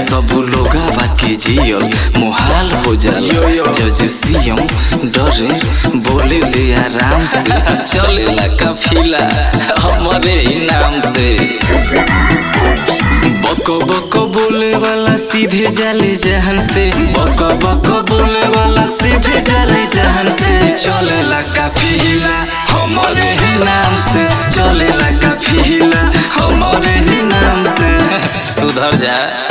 सब लोगा बाकी जियल मुहाल हो जाला जज सीएम डरे बोले ले आराम से चलेला काफिला हमारे ही नाम से बक बक बोले वाला सीधे जाले जहन से बक बक बोले वाला सीधे जाले जहन से चलेला काफिला हमारे ही नाम से चलेला काफिला हमारे ही नाम से सुधर जा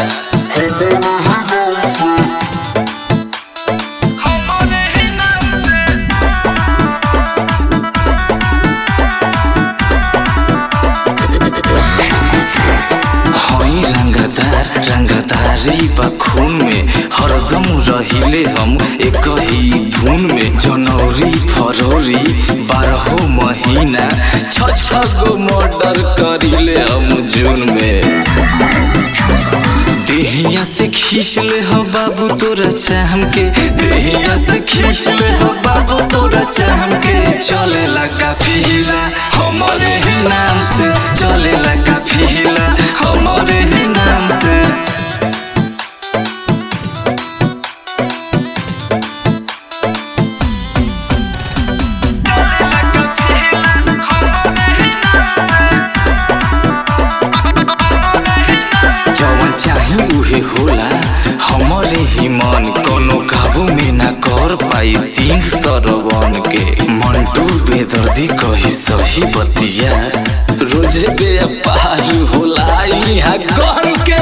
हई रंगदार रंगदारी बा खून में हरदम रहिले हम एक ही धुन में जनवरी फरवरी बारहो महीना छ छ गो मर्डर करिले हम जून में देहिया से खींच ले हो बाबू तोरा चाहम के देहिया से खींच ले हो बाबू तोरा चाहम के चलेला काफिला हमारे ही नाम से चलेला काफिला हमारे ही नाम से जवन चाही उहे होला हमरे ही मन कोनो काबू में ना कर पाई सिंह सरवन के मंटू बेदर्दी कही सही बतिया रोजे व्यापार होला यहाँ गन के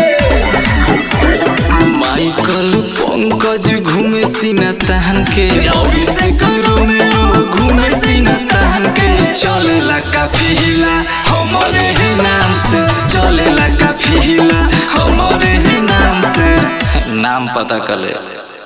माइकल पंकज घूमे सीना तहन के अभिषेक रोमियो घूमे सीना तहन के चलेला काफिला हमारे ही नाम से चलेला काफिला हमारे ही नाम से नाम पता कले